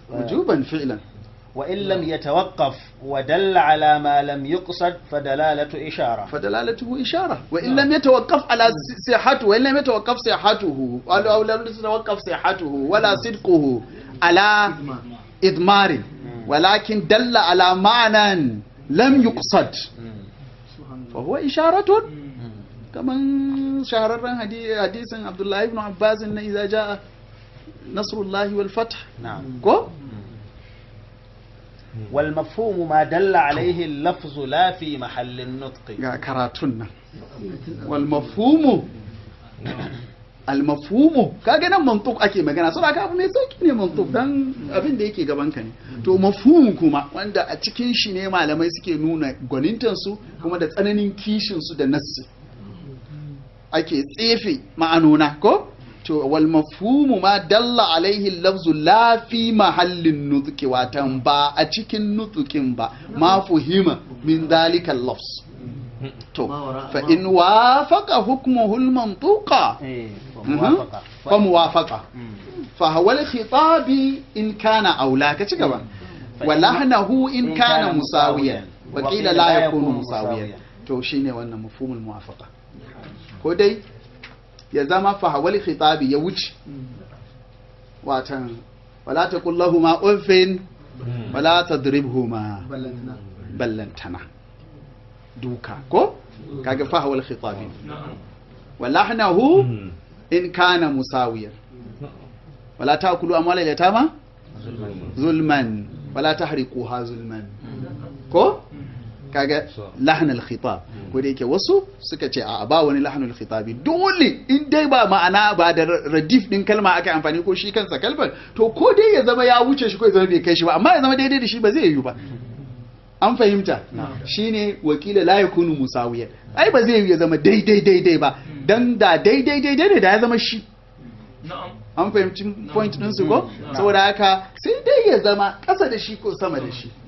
wujuban fi'lan وإن لم يتوقف ودل على ما لم يقصد فدلالة إشارة فدلالته إشارة وإن لم يتوقف على صحته وإن لم يتوقف صحته أو لم يتوقف صحته ولا صدقه على إضمار ولكن دل على معنى لم يقصد فهو إشارة كمان شهر حديث عبد الله بن عباس إن إذا جاء نصر الله والفتح نعم كو والمفهوم ما دل عليه اللفظ لا في محل النطق ga karatun nan wal mafhumu al mafhumu kaga nan mantuq ake magana saboda ka abu mai sauki ne mantuq dan abin da yake gaban ka ne to mafhum kuma wanda a cikin shi ne malamai suke nuna gwanintan su kuma da tsananin kishin su da nassi ake tsefe ma'anona ko to wal mafhumu ma dalla alaihi lafzu la fi mahallin nutqi watan ba a cikin nutqin ba ma fuhima min dalika lafz to fa in wafaqa hukmuhu al mantuqa إيه، وموافقة fa muwafaqa مم. fa huwa al khitab in kana aula ka ci gaba fa wa in- lahnahu in in kana kana musawiyan musawiyan. wa wa qila qila la la yakunu yakunu musawiyan musawiyan. to shine wannan mafhumul muwafaqa ko dai ya zama fa hawal khitabi ya wuce watan wala taqul lahumu uffin wala tadribhuma ballantana duka ko kaga fa hawal khitabi wa lahnahu in kana musawiyan wala ta'kulu amwala al-yatama zulman wala tahriquha zulman ko kaga lahnul khitab ko da yake wasu suka ce a ba wani lahnul khitabi dole in dai ba ma'ana ba da radif din kalma aka amfani ko shi kansa kalmar to ko dai ya zama ya wuce shi ko ya zama bai kai shi ba amma ya zama daidai da shi ba zai yiwu ba an fahimta shine wakila la yakunu musawiyan ai ba zai yiwu ya zama daidai daidai ba dan da daidai daidai ne da ya zama shi an fahimci point din su ko saboda haka sai dai ya zama ƙasa da shi ko sama da shi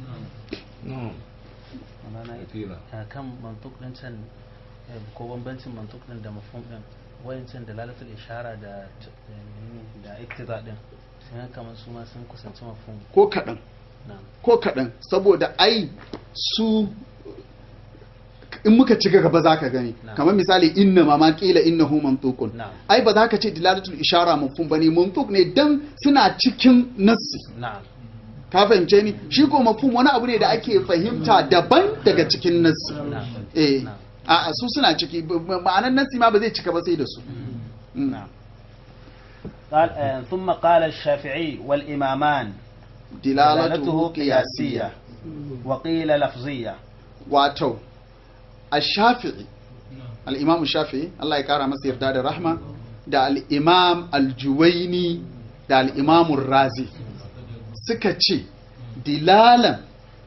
a kan mantuk din can eh, ko bambancin mantuk din da mafhum din wayancan dalalatul ishara da t- eh, menene, da iktiza din sun kamar su ma sun kusanci mafhum ko kaɗan na'am ko kaɗan saboda ai su in muka ci gaba za ka gani Na'am. kamar misali inna ma ma kila innahu mantuqun Na'am. ai ba za ka ce dilalatul ishara mafhum bane mantuq ne dan suna cikin nassi na'am ka fahimce ni shi ko mafhum wani abu ne da ake fahimta daban daga cikin nassi na'am eh na'am a su suna ciki b- b- ma'anar nassi ma ba zai cika ba sai da su Mm. نعم قال آه، ثم قال الشافعي والإمامان dilalatuhu qiyasiyya وقيل لفظية wato ash-shafi'i al-imam shafi'i Allah ya kara masa yarda da rahma da al-imam al-juwaini da al-imam razi suka ce dilalan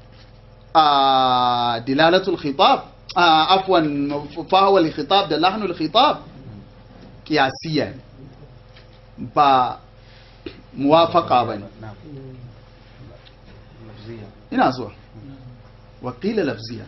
a dilalatul khitab a afwan fawal khitab da lahnul khitab qiyasiyya ne. ba muwafaqa bane نعم لفظية ina zuwa wakila lafziya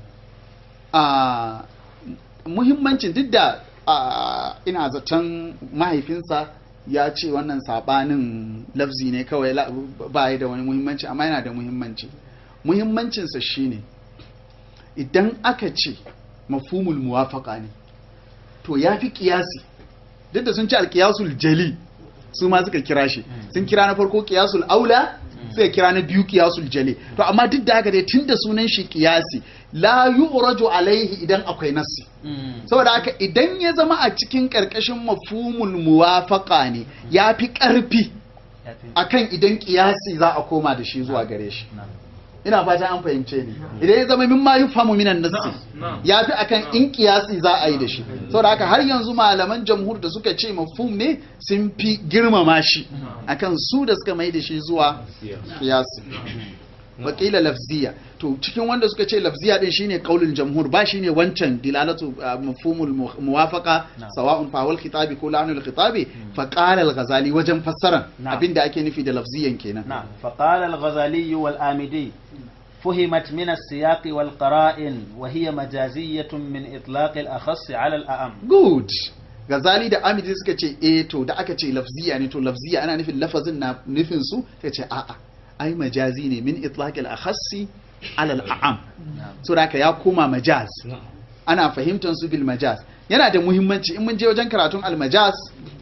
a muhimmancin duk da a, ina zaton mahaifinsa ya ce wannan sabanin lafzi ne kawai la- ba ya da wani muhimmanci amma yana da muhimmanci muhimmancinsa shine idan aka ce mafhumul muwafaka ne to ya fi kiyasi duk da sun ce alkiyasul jali su ma suka kira shi sun kira na farko kiyasul aula sai kira na biyu kiyasul jali to amma duk da haka dai tunda sunan shi kiyasi la yu'raju alaihi idan akwai nassi saboda haka idan ya zama a cikin karkashin mafhumul muwafaqa ne ya fi karfi akan idan kiyasi za a koma da shi zuwa gare shi نعم ina fata an fahimce ni idan ya zama mimma yufhamu minan nassi ya fi akan in kiyasi za a yi da shi saboda haka har yanzu malaman jamhur da suka ce mafhum ne sun fi girmama shi akan su da suka mai da shi zuwa kiyasi wakila lafziya to cikin wanda suka ce lafziya din shine kaulul jamhur ba shine wancan dilalatu uh, mafhumul mu- muwafaqa Na'am. sawa'un fa wal khitabi ko la'anul khitabi fa qala al-ghazali wajen fassara Na'am. abinda ake nufi da lafziyan kenan نعم فقال الغزالي والآمدي فهمت من السياق والقرائن وهي مجازية من إطلاق الأخص على الأعم good Gazali da Amidi suka ce eh to da aka ce lafziya ne to lafziya ana nufin lafazin na nufin su ta ce a'a ai majazi ne min itlaqil akhassi alal a'am na'am so da haka ya koma majaz na'am ana fahimtar su bil majaz yana da muhimmanci in mun je wajen karatun al majaz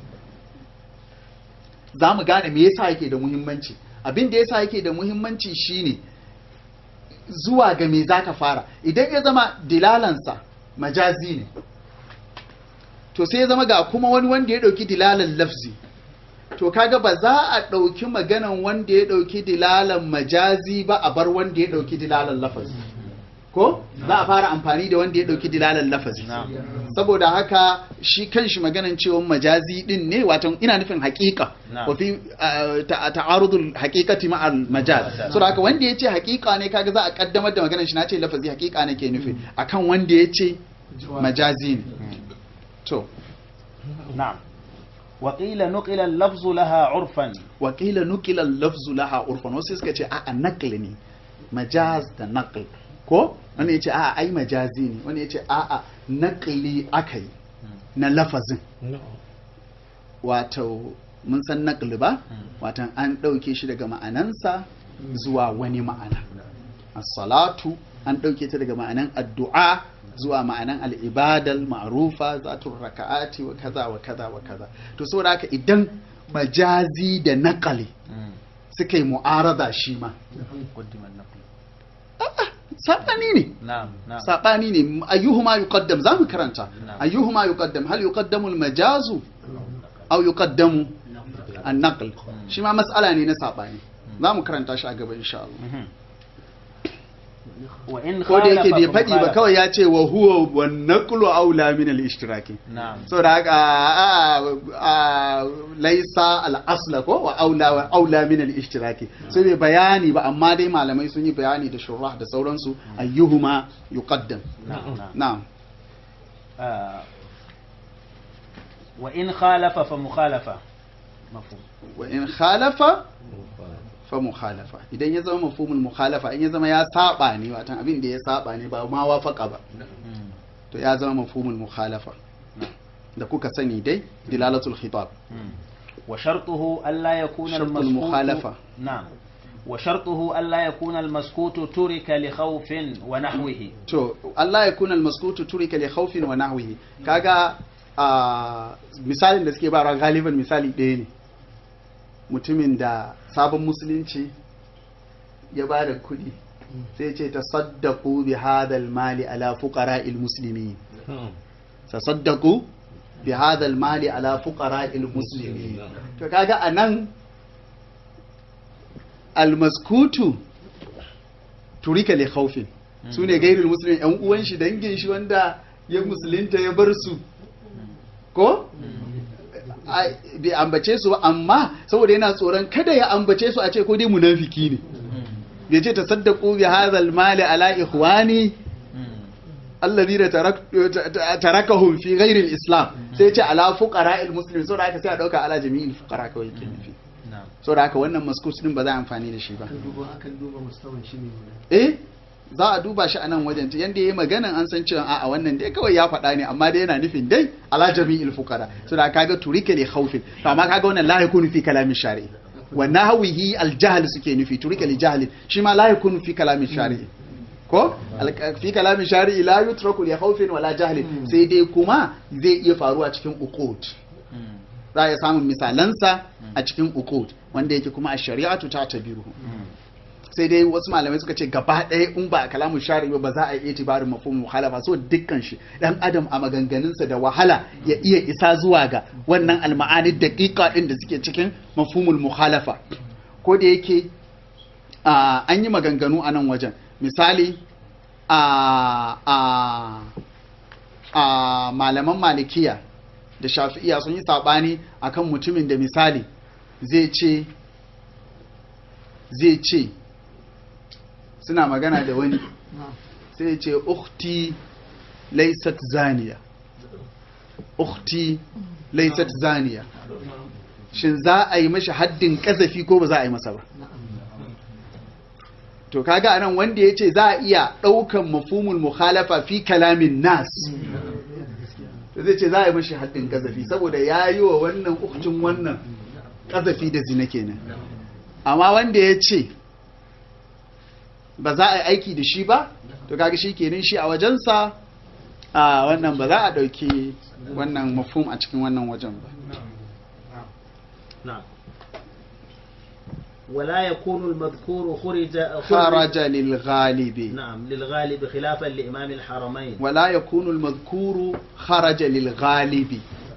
za mu gane me yasa yake da muhimmanci abin da yasa yake da muhimmanci shine zuwa ga me zaka fara idan ya zama dilalansa majazi ne to sai ya zama ga kuma wani wanda ya dauki dilalan lafzi to kaga ba za a dauki maganan wanda ya dauki dilalan majazi ba a bar wanda ya dauki dilalan lafazi ko za a fara amfani da wanda ya dauki dilalan lafazi na'am saboda haka shi kanshi maganan cewa majazi din ne wato ina nufin haƙiƙa Na'am. wa fi uh, ta- ta'arudul haqiqati ma al majaz saboda haka wanda yace haƙiƙa ne kaga za a kaddamar da maganan shi nace lafazi haƙiƙa ne ke nufi akan wanda yace majazi ne to na'am wa qila nuqila al-lafzu laha 'urfan wa qila nukila al-lafzu laha urfan wasu suka ce a'a naql ne majaz da naql ko wani yace a'a ai majazi ne wani yace a'a naqli akai na lafazin na'am wato mun san naqli ba watan an ɗauke shi daga ma'anansa zuwa wani ma'ana as-salatu an ɗauke ta daga ma'anan addu'a zuwa ma'anan al'ibadal ma'rufa zatun raka'ati wa kaza wa kaza wa kaza to saboda haka idan majazi da naqali suka yi mu'arada shi ma qaddima an-naql saɓani ne na'am na'am saɓani ne ayyuhuma yuqaddam za mu karanta Na'am. ayyuhuma yuqaddam hal yuqaddamu al-majazu aw yuqaddamu an-naql shi ma mas'ala ne na saɓani za mu karanta shi a gaba insha Allah Mhm. wa in ko da yake bai khalafa faɗi ba mukhalafa. kawai ya ce wa huwa wan naqlu aula min al-ishtiraki na'am saboda haka a- a- laisa al-asla ko wa aula wa aula min al-ishtiraki sai bai bayani ba amma dai malamai sun yi bayani da shurrah da sauransu ayyuhuma yuqaddam na'am na'am na'am آه، وإن خالف فمخالفة مفهوم wa in khalafa fa mukhalafa idan ya zama mafhumul mukhalafa in ya zama ya saba ne watan abin da ya saba ne ba ma wafaka ba مم. to ya zama mafhumul mukhalafa نعم. da kuka sani dai dilalatul khitab مم. وشرطه ألا يكون شرط المسكوت المخالفة. نعم وشرطه ألا يكون المسكوت ترك لخوف ونحوه to Allah ya kuna almaskutu turika li khawfin wa nahwihi kaga a misalin da suke ba galiban misali ɗaya ne mutumin da sabon musulunci ya ba da kuɗi sai ce tasaddaqu bi hadal mali ala fuqara'il muslimin na'am tasaddaqu bi hadal mali ala fuqara'il muslimin to kaga anan almaskutu turika li khawfin su ne gairul musulmi yan uwan shi dangin shi wanda ya musulunta ya bar su ko Ai, bai ambace su ba amma saboda yana tsoron kada ya ambace su a ce ko dai munafiki ne bai ce tasaddaqu bi hadhal mali ala ikhwani alladhina tarak- ta- tarakahum fi ghairi al-islam sai ya ce ala fuqara'il muslimin saboda haka sai a dauka ala jami'il fuqara kawai yake nufi نعم saboda haka wannan maskus din ba za a amfani da shi ba akan duba akan duba mustawan shi ne guda eh za a duba shi a nan wajen ta yanda yayi maganan an san cewa a'a wannan dai kawai ya faɗa ne amma dai yana nufin dai ala jami'il fuqara so da kaga turika li khawfin to amma kaga wannan la yakunu fi kalamin shari'i wa nahwihi al jahl suke nufi turika li jahl shi ma la yakunu fi kalamin shari'i ko Al- fi kalamin shari'i la yutraku li khawfin wala jahl sai dai kuma zai iya faruwa cikin uqud مم. za a iya samun misalansa a cikin uqud wanda yake kuma a shari'atu ta tabiru مم. sai dai wasu malamai suka ce gaba ɗaya in ba a kalamun shari'i ba ba za a iya tibarin mafhumul mukhalafa so dukkan shi dan adam a maganganunsa da wahala ya iya isa zuwa ga wannan alma'ani daqiqa din da suke cikin mafhumul mukhalafa ko da yake a, an yi maganganu a nan wajen misali a a a malaman malikiya da shafi'iya sun yi sabani akan mutumin da misali zai ce zai ce suna magana da wani sai ya ce ukhti laysat zaniya ukhti laysat zaniya shin za a yi mashi haddin kazafi ko ba za a yi masa ba to kaga anan wanda ya ce za a iya ɗaukan mafhumul mukhalafa fi kalamin nas to zai ce za a yi mashi haddin kazafi saboda ya yi wa wannan ukcin wannan kazafi da zina kenan amma wanda ya ce ba za a yi aiki da shi ba to kaga shi kenan shi a wajensa a wannan ba za a ɗauki wannan mafhum a cikin wannan wajen ba نعم ولا يكون المذكور خرج خرج للغالب نعم للغالب خلافا لإمام الحرمين ولا يكون المذكور خرج للغالب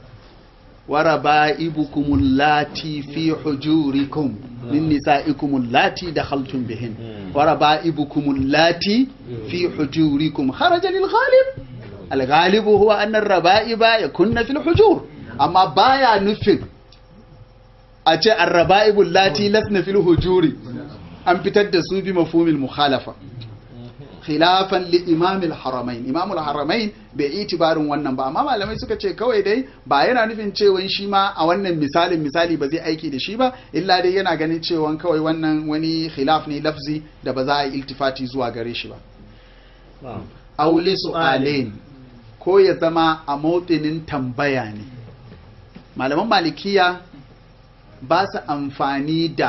وربائبكم اللاتي في حجوركم من نسائكم اللاتي دخلتم بهن وربائبكم اللاتي في حجوركم خرج للغالب الغالب هو أن الربائب يكن في الحجور أما بايا نفذ أتي الربائب اللاتي لسن في الحجور أن بتدسوا بمفهوم المخالفة khilafan li imamil haramain imamul haramain bai itibarin wannan ba amma malamai suka ce kawai dai ba yana nufin cewa shi ma a wannan misalin misali ba zai aiki da shi ba illa dai yana ganin cewa kawai wannan wani khilaf ne lafzi da ba za a yi iltifati zuwa gare shi ba auli su'alain ko ya zama a motinin tambaya ne malaman malikiya ba su amfani da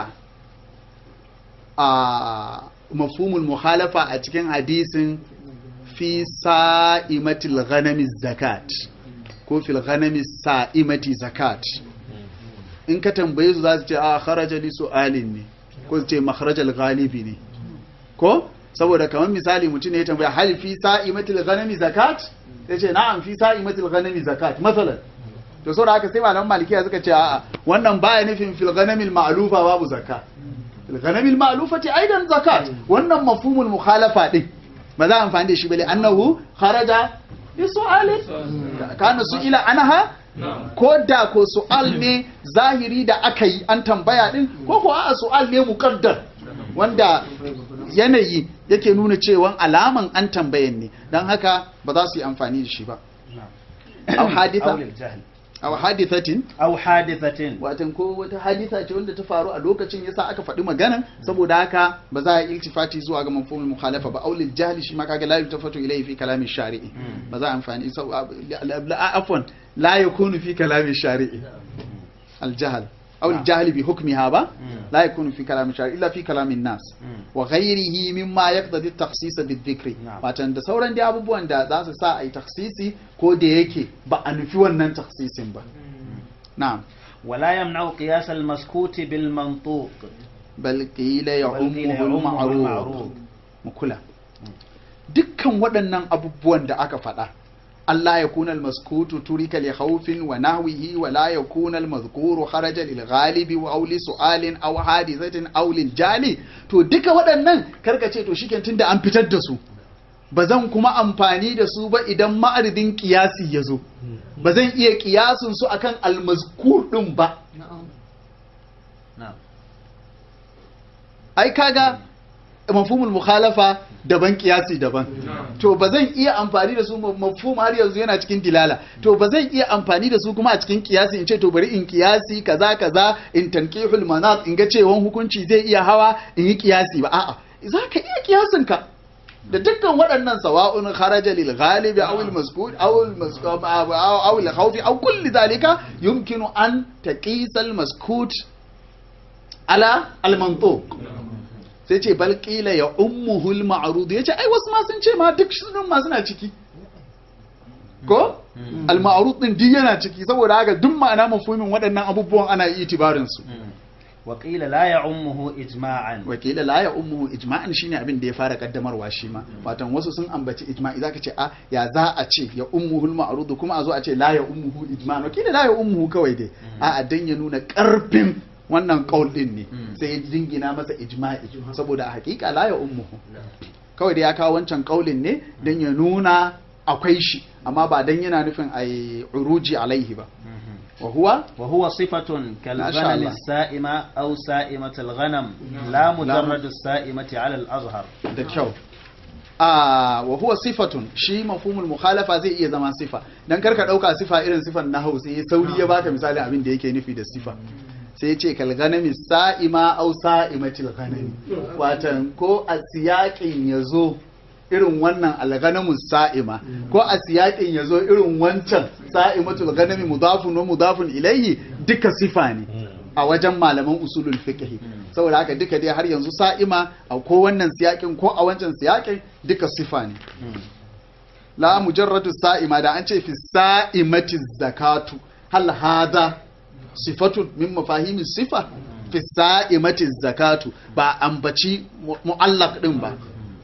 a mafhumul mukhalafa a cikin hadisin fi sa'imatil ghanami zakat ko fil ghanami sa'imati zakat in ka tambaye su za su ce a kharaja li su'alin ne ko su ce makharajal ghalibi ne ko saboda kamar misali mutum ne ya tambaya hal fi sa'imatil ghanami zakat sai ce na'am fi sa'imatil ghanami zakat masalan to saboda haka sai malaman malikiya suka ce a'a wannan baya nufin fil ghanamil ma'lufa babu zakat الغنم المألوفة أيضا زكاة wannan mafhumul mukhalafa din ba za a amfani da shi bale annahu kharaja bi su'alin kana su'ila anha ko da ko su'al ne zahiri da aka yi an tambaya din ko ko a su'al ne muqaddar wanda yanayi yake nuna cewa alaman an tambayan ne dan haka ba za su yi amfani da shi ba aw haditha aw hadithatin aw hadithatin watan ko wata haditha ce wanda ta faru a lokacin yasa aka faɗi maganan saboda haka ba za a yi iltifati zuwa ga mafhumul mukhalafa ba aulil jahli shi ma kaga la yutafatu ilayhi fi kalami shari'i ba za a amfani afwan la yakunu fi kalami shari'i al jahl aw al jahl bi hukmiha ba la yakunu fi kalami shari'i illa fi kalami nas wa ghayrihi mimma yaqtadi at-takhsis bi-dhikri watan da sauran dai abubuwan da za su sa a yi takhsisi ko da yake ba a nufi wannan takhsisin ba na'am ولا يمنع قياس المسكوت بالمنطوق bal qila بل قيل ya'ummuhu يعمه al-ma'ruf المعروف mu kula dukkan waɗannan abubuwan da aka faɗa Allah ya kuna almaskutu turika li khawfin wa nahwihi wa la yakuna almadhkuru kharaja lil ghalibi wa aw li su'alin aw hadithatin aw lil jali to duka waɗannan karka ce to shiken tunda an fitar da su ba zan kuma amfani da su ba idan ma'aridin kiyasi ya zo ba zan iya kiyasin su akan almazkur din ba نعم ai kaga mafhumul mukhalafa daban kiyasi daban to ba zan iya amfani da su mafhum har yanzu yana cikin dilala to ba zan iya amfani da su kuma a cikin kiyasi in ce to bari in kiyasi kaza kaza in tankihul manat in ga cewan hukunci zai iya hawa in yi kiyasi ba a'a za ka iya kiyasin ka da dukkan waɗannan sawa'un kharaja lil ghalibi aw al mazkur aw al mazkur aw al khawfi aw kulli dhalika yumkinu an taqisa al maskut ala al mantuq sai ce bal qila ya ummuhul ma'rud yace ai wasu ma sun ce ma duk sunan ma suna ciki ko al ma'rud din duk yana ciki saboda haka duk ma'ana mafhumin waɗannan abubuwan ana yi itibarin su وقيل لا يعمه إجماعا wakila la ya ummuhu ijma'an shine abin da ya fara kaddamarwa shi ma watan wasu sun ambaci ijma'i zaka ce a ya za a ce ya ummuhul ma'rud kuma a zo a ce la ya ummuhu ijma'an wakila la ya ummuhu kawai dai a a dan ya nuna karfin wannan qaul din ne sai ya dingina masa ijma'i saboda a hakika la ya ummuhu kawai da ya kawo wancan kaulin ne dan ya nuna akwai shi amma ba dan yana nufin ai uruji alaihi ba wa huwa وهو صفة ما شاء كالغنم الله. السائمة أو سائمة الغنم لا مجرد السائمة على الأظهر da kyau a wa huwa sifatun shi mafhumul mukhalafa zai iya zama sifa dan karka dauka sifa irin sifan nahwu sai sauri ya baka misali abin da yake nufi da sifa sai ya ce kal ganami sa'ima aw sa'imatil ghanami watan ko a siyakin yazo irin wannan alghanamu sa'ima ko a siyakin yazo irin wancan sa'imatul ghanami mudafun wa mudafun ilayhi duka sifa ne a wajen malaman usulul fiqh saboda haka duka dai har yanzu sa'ima a ko wannan siyakin ko a wancan siyakin duka sifa ne la mujarradu sa'ima da an ce fi sa'imati zakatu hal hadha sifatun min mafahimi sifa fi sa'imati zakatu ba ambaci mu- mu'allaq din ba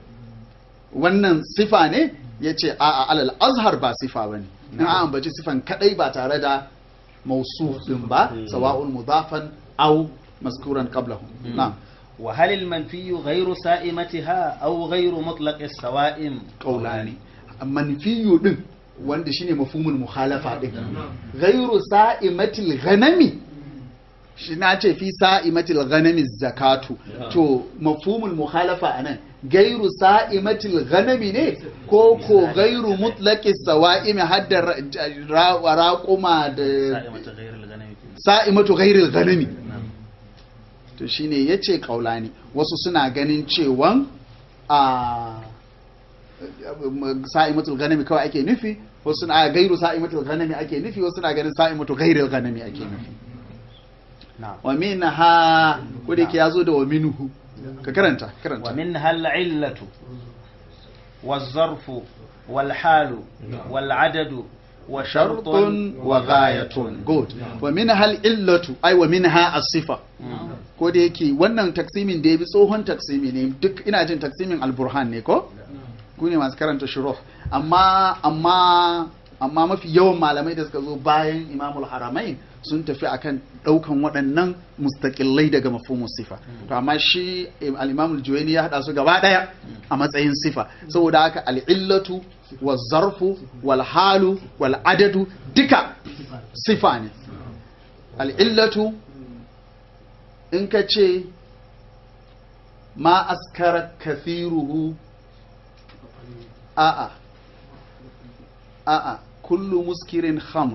wannan sifa ne yace a a alal azhar ba sifa bane in an ambaci sifan kadai ba tare da mausuf din ba sawa'un mudafan aw mazkuran qablahu na'am وهل المنفي غير سائمتها أو غير مطلق السوائم kaulani manfiyu din wanda shine mafhumul mukhalafa din ghairu sa'imatil ghanami shi na ce fi sa'imatil ghanami zakatu to mafhumul mukhalafa anan gairu sa'imatil ghanami ne ko ko gairu mutlaqis sawa'im hadda ra- ra- raquma da sa'imata ghairil ghanami sa'imatu ghairil ghanami na'am to shine yace kaulani wasu suna ganin cewan a sa'imatul ghanami kawai ake nufi wasu suna gairu sa'imatul ghanami ake nufi wasu suna ganin sa'imatu ghairil ghanami ake nufi نعم wa minha ko da yake yazo da wa minhu ka karanta karanta ومنها العلة والظرف والحال والعدد وشرط shartun wa ghayatun good wa minha al-illatu ay wa minha as-sifa ko da yake wannan taksimin da ya bi tsohon taksimi ne duk ina jin taksimin al-burhan ne ko ku ne masu karanta shuruh amma amma amma mafi yawan malamai da suka zo bayan imamul haramain sun tafi akan daukan waɗannan mustaqillai daga mafhumus sifa to amma shi al-imamul juwayni ya hada su gaba daya a matsayin sifa saboda haka al-illatu wa zarfu wal halu wal adadu duka sifa ne al-illatu in ka ce ma askara kathiruhu a'a a'a kullu muskirin khamr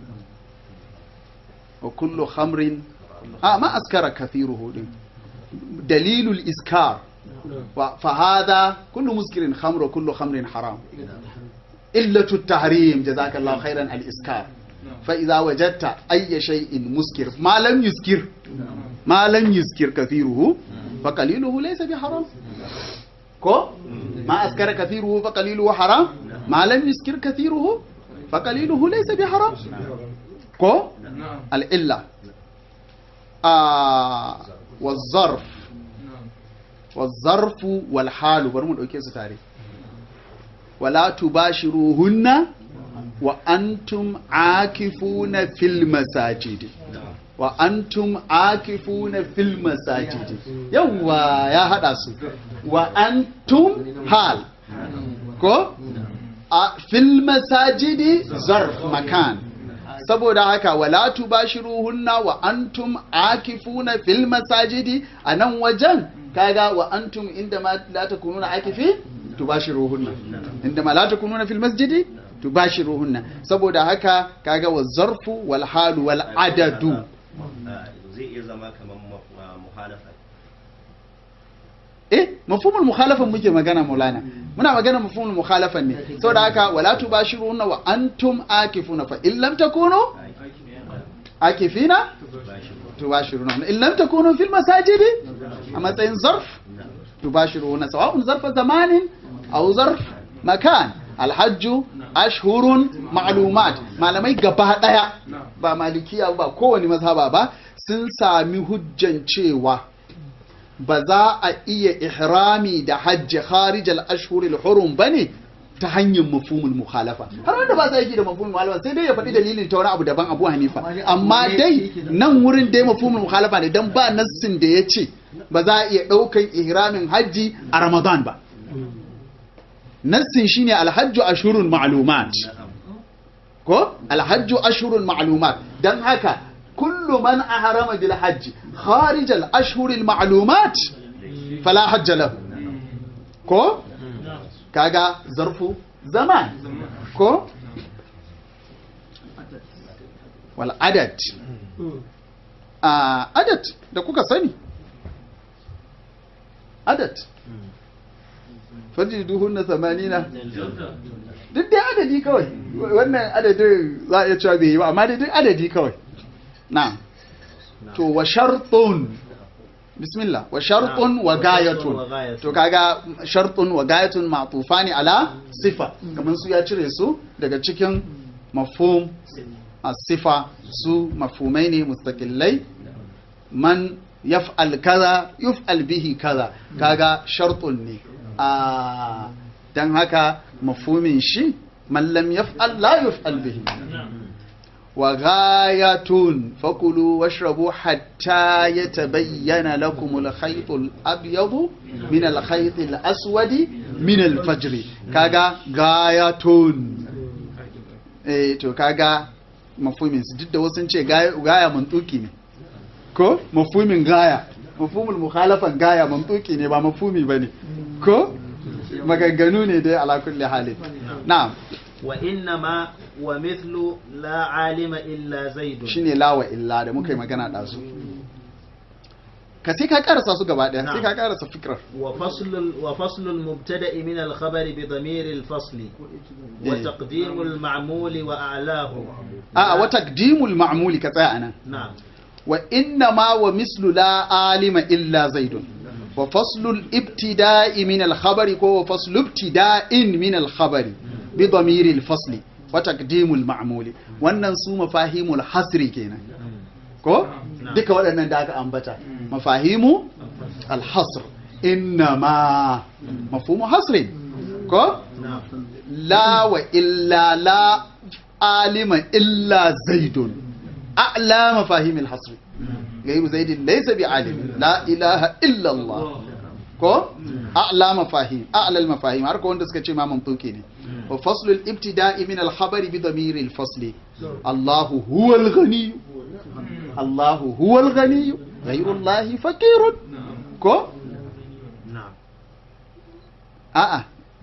wa kullu khamrin a ma askara kathiruhu din dalilul iskar wa fa hada kullu muskirin khamr wa kullu khamrin haram illatu tahrim jazakallahu khairan al iskar fa idza wajadta ayya shay'in muskir ma lam yuskir ma lam yuskir kathiruhu fa qaliluhu laysa bi haram ko ma askara kathiruhu fa qaliluhu haram ma lam yuskir kathiruhu fa qaliluhu laysa bi haram ko al illa ah wa zarf wa zarfu wal halu bari mu dauke su tare wala tubashiruhunna wa antum akifuna fil masajidi wa antum akifuna fil masajidi yawa ya hada su wa antum hal ko a fil masajidi zarf makan saboda haka wala tubashiruhunna wa antum akifuna fil masajidi a nan wajen kaga wa antum inda ma la takununa akifi tubashiruhunna inda ma la takununa fil masjidi tubashiruhunna saboda haka kaga wa zarfu wal halu wal adadu zai iya zama kamar muhalafa eh mafhumul mukhalafan muke magana maulana muna magana mafhumul mukhalafan ne saboda haka wala tubashiruna wa antum akifuna fa in lam takunu akifina tubashiruna in lam takunu fil masajidi a matsayin zarf tubashiruna sawa'un zarfa zamanin aw zarf makan alhajju ashhurun ma'lumat malamai gaba daya ba malikiya ba kowane mazhaba ba sun sami hujjan cewa ba za a iya ihrami da hajji kharijal ashhuril hurum bane ta hanyar mafhumul mukhalafa har wanda ba sa yake da mafhumul mukhalafa sai dai ya faɗi dalilin ta wani abu daban Abu Hanifa amma dai nan wurin dai mafhumul mukhalafa ne dan ba nassin da ya ce ba za a iya ɗaukan ihramin hajji a Ramadan ba nassin shine alhajju ashhurun ma'lumat ko alhajju ashhurun ma'lumat dan haka kullu man ahrama bil hajji kharij al ashhur al ma'lumat fala hajj lahu ko kaga zarfu zaman ko wal adad a adad da kuka sani adad fajiduhunna 80 duk dai adadi kawai wannan adadin za a iya cewa bai yi ba amma dai duk adadi kawai na'am to wa shartun bismillah wa shartun wa gayatun wa gayatun. to kaga shartun wa gayatun ma'tufani ala sifa kamar su ya cire su daga cikin mafhum as-sifa su mafhumai ne mustaqillai man yaf'al kaza yuf'al bihi kaza kaga shartun ne a dan haka mafhumin shi man lam yaf'al la yuf'al bihi wa ghayatun fakulu washrabu hatta yatabayyana lakum al-khayt al-abyad min al-khayt al-aswad min al-fajr kaga ghayatun eh to kaga mafhumin su duk da wasu sun ce gaya gaya mantuki ne ko mafhumin gaya mafhumul mukhalafan gaya mantuki ne ba mafhumi bane ko maganganu ne dai ala kulli halin na'am wa innama wa mithlu la alima illa zaidun shine lawa illa da muka yi magana da su ka sai ka karasa su gaba daya sai ka karasa fikrar wa faslul wa faslul mubtada'i min al khabari bi dhamir al fasli wa Eh. taqdim al ma'muli wa a'lahu a a wa taqdimul ma'muli ka tsaya anan na'am wa inna ma wa mislu la alima illa zaidun wa faslul ibtida'i min al khabari ko wa faslu ibtida'in min al khabari bi dhamir al fasli wa taqdimul ma'muli wannan su mafahimul hasri kenan ko duka waɗannan da aka ambata mafahimu alhasr inna ma mafhumu hasrin ko na'am la wa illa la alima illa zaidun a'la mafahim alhasr غير زيد ليس بعالم لا إله إلا الله ko a'la mafahim a'la al-mafahim har ko wanda suka ce ma mantuki ne wa faslu al-ibtida'i min al-khabari bi damir al-fasli Allahu huwa al-ghani Allahu huwa al-ghani ghayru Allah faqirun ko na'am a'a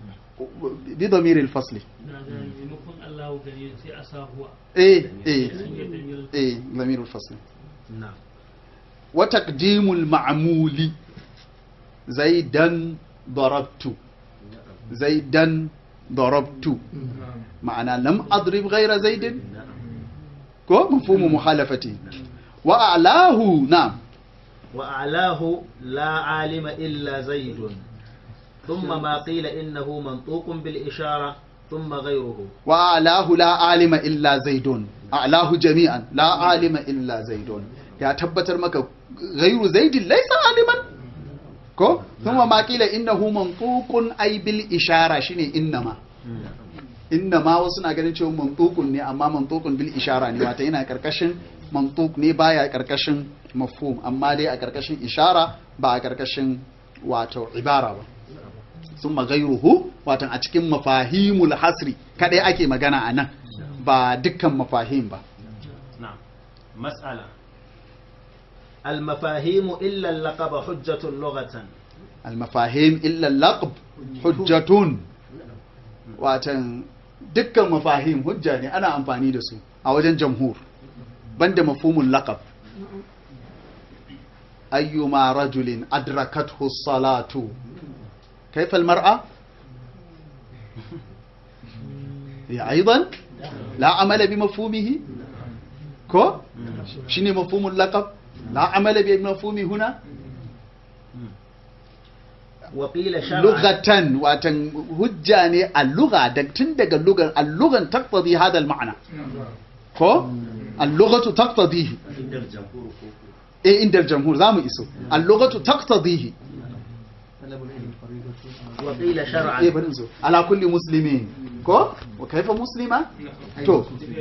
bi damir al-fasli na ga maimakon Allahu gani sai a sa huwa eh eh sun yadda mil eh damir al-fasli na'am wa taqdimul ma'muli zaidan darabtu zaidan darabtu ma'ana lam adrib ghayra zaidin ko mafhumu mukhalafati wa a'lahu na'am wa a'lahu la alima illa zaidun thumma ma qila innahu mantuqun bil ishara thumma ghayruhu wa a'lahu la alima illa zaidun a'lahu jami'an la alima illa zaidun ya tabbatar maka ghayru zaidin laysa aliman ko thumma ma qila innahu mantuqun ay bil ishara shine innama innama wasu na ganin cewa mantuqun ne amma mantuqun bil ishara ne wata yana karkashin mantuq ne baya karkashin mafhum amma dai a karkashin ishara ba a karkashin wato ibara ba sun magairuhu watan a cikin mafahimul hasri kadai ake magana a nan ba dukkan mafahim ba نعم مسألة المفاهيم إلا اللقب حجة لغة almafahim illa laqab hujjatun watan dukkan mafahim hujja ne ana amfani da su a wajen jamhur banda mafhumul laqab ayyuma rajulin adrakathu salatu kaifa almar'a ya aidan la amala bi mafhumihi ko shine mafhumul laqab la amala bi mafhumi huna وقيل شرعا lugatan watan hujja ne a lugha da tun daga lugar allugan taqtadi hada al-ma'na ko al-lughatu taqtadihi inda jamhur ko eh inda al-jamhur zamu iso al-lughatu taqtadihi وقيل eh شرعا bari zo ala kulli muslimin ko wa kaifa muslima to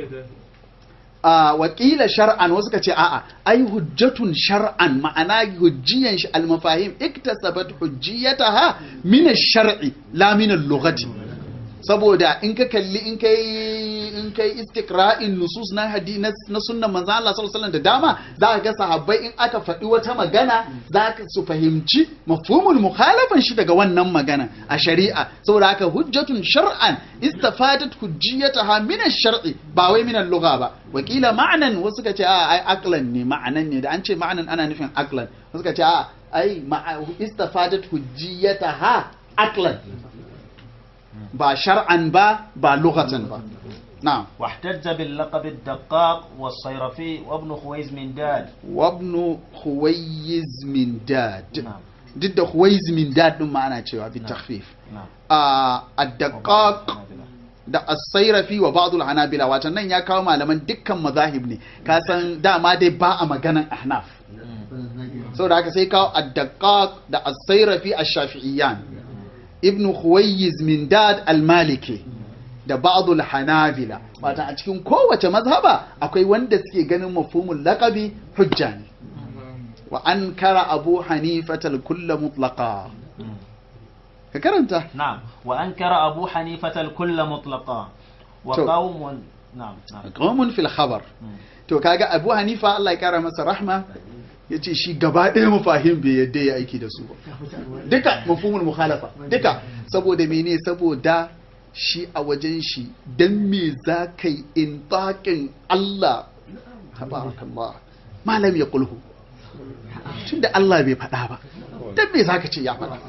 a wakila shar'an wasu ka ce a'a ai hujjatun shar'an ma'ana hujjiyan shi almafahim iktasabat hujjiyataha min ash-shar'i la min al-lughati saboda in ka kalli in kai in kai istiqra'in nusus na hadi na, na sunnan manzo Allah sallallahu alaihi wasallam da dama za ka ga sahabbai in aka faɗi wata magana za ka su fahimci mafhumul mukhalafan shi daga wannan magana a shari'a saboda haka hujjatun shar'an istafadat hujjiyataha min ash-shar'i ba wai min al-lugha ba wakila ma'anan wasu ka ce a ai aqlan ne ma'anan ne da an ce ma'anan ana nufin aqlan wasu ka ce a ai ma'a- istafadat hujjiyataha aqlan ba shar'an ba ba lughatan ba na'am واحتج باللقب الدقاق والصيرفي وابن خويز من داد wabnu huwayyiz min dad نعم duk da huwayyiz min dad din ma ana cewa bi takhfif نعم a ad-daqqaq da as-sayrafi wa ba'd al-hanabila watan nan ya kawo malaman dukkan mazahib ne ka san dama dai ba a maganan ahnaf saboda haka sai kawo ad-daqqaq da as-sayrafi ash-shafi'iyyan ibn khuwayyiz min dad al-maliki da ba'd al-hanabila watan a cikin kowace mazhaba akwai wanda suke ganin mafhumul laqabi hujja ne wa ankara abu hanifata al-kull mutlaqa ka karanta نعم وأنكر أبو حنيفة الكل مطلقا وقوم نعم نعم qawmun fil khabar مم. to kaga abu hanifa Allah ya kara masa rahma yace shi gaba ɗaya mafahim bai yadda ya aiki da su ba duka mafhumul mukhalafa duka saboda mene saboda shi a wajen shi dan me za ka yi intaqin Allah tabarakallah malam ya kulhu tunda Allah bai faɗa ba dan me za ka ce ya faɗa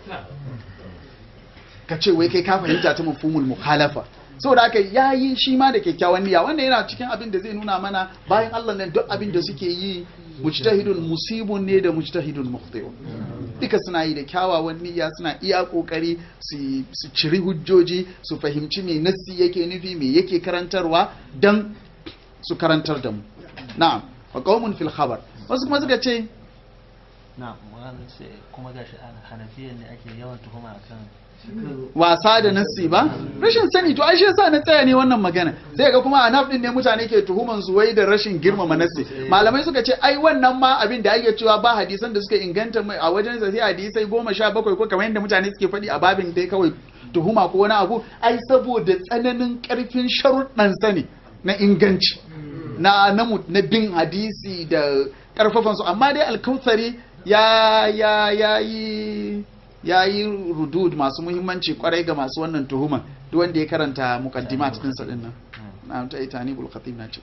ka ce wai kai ka fahimta ta mafhumul mukhalafa saboda haka yayi shi ma da kyakkyawan niyya wannan yana cikin abin da zai nuna mana bayan Allah nan duk abin da suke yi mujtahidun musibun ne da mujtahidun mukhti'un duka suna yi da kyawawan niyya suna iya kokari su su ciri hujjoji su fahimci me nassi yake nufi me yake karantarwa dan su karantar da mu na'am wa qaumun fil khabar wasu kuma suka ce na wani sai kuma gashi a hanafiyan ne ake yawan tuhuma akan wasa da nassi ba rashin sani to ai shi yasa na tsaya ne wannan magana sai ga kuma anaf din ne mutane ke tuhuman su wai da rashin girmama nassi malamai suka ce ai wannan ma abin da ake cewa ba hadisan da suka inganta mai a wajen sa sai hadisai goma sha bakwai ko kamar yadda mutane suke faɗi a babin dai kawai tuhuma ko wani abu ai saboda tsananin karfin sharuɗan sani na inganci na na, mu- na bin hadisi da karfafan su amma dai alkausari ya ya ya yi ya yi rudud masu muhimmanci kwarai ga masu wannan tuhuman duk wanda ya karanta muqaddimat din sa din nan na ta itani bul khatib na ce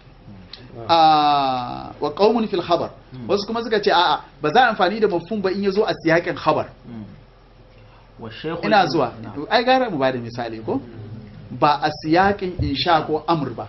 a wa qaumun fil khabar wasu kuma suka ce a'a ba za a amfani da mafhum ba in yazo a siyakin khabar والشيخ ina zuwa نعم. ai gara mu bada misali ko ba a siyakin insha ko amr ba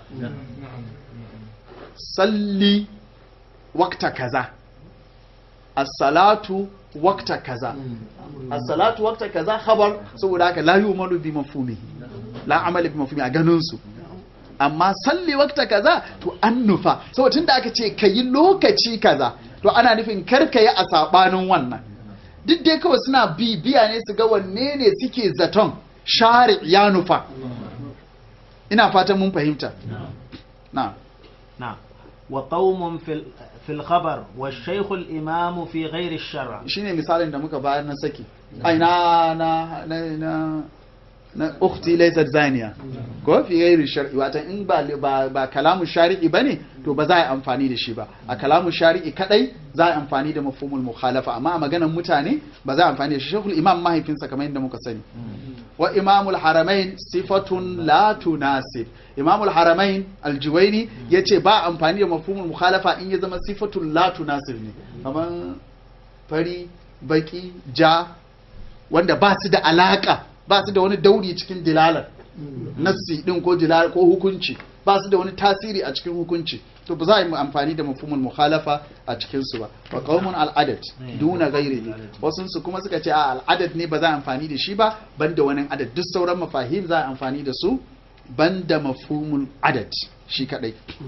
salli wakta kaza as-salatu wakta kaza as-salatu wakta kaza khabar saboda haka la yu'malu bi mafhumihi la amala bi mafhumi a ganin su amma salli wakta kaza to an nufa saboda tunda aka ce kayi lokaci kaza to ana nufin kar ka yi a sabanin wannan duk dai kawai suna bibiya ne su ga wanne ne suke zaton shari ya nufa ina fatan mun fahimta na نعم وقوم في ال- في الخبر والشيخ الإمام في غير الشرع shine misalin da muka bayar na saki ai na na na na na ukhti laysat zaniya ko fi ghairi shar'i wata in ba ba, ba kalamu shari'i bane to ba za a yi amfani da shi ba a kalamu shari'i kadai za a yi amfani da mafhumul mukhalafa amma a maganar mutane ba za a yi amfani da shi shekul imam mahaifinsa kamar yadda muka sani wa imamul haramain sifatun la tunasib imamul haramain aljuwaini yace ba amfani da mafhumul mukhalafa in ya zama sifatun la tunasib ne kamar fari baki ja wanda ba su da alaka ba su da wani dauri cikin dilalar nassi din ko dilal ko hukunci ba su da wani tasiri a cikin hukunci to ba za a yi amfani da mafhumul mukhalafa a cikin su ba wa qaumun al adad duna ghairihi wasun su kuma suka ce a al adad ne ba za a amfani da shi ba banda wani adad duk sauran mafahim za a amfani da su banda mafhumul adad shi kadai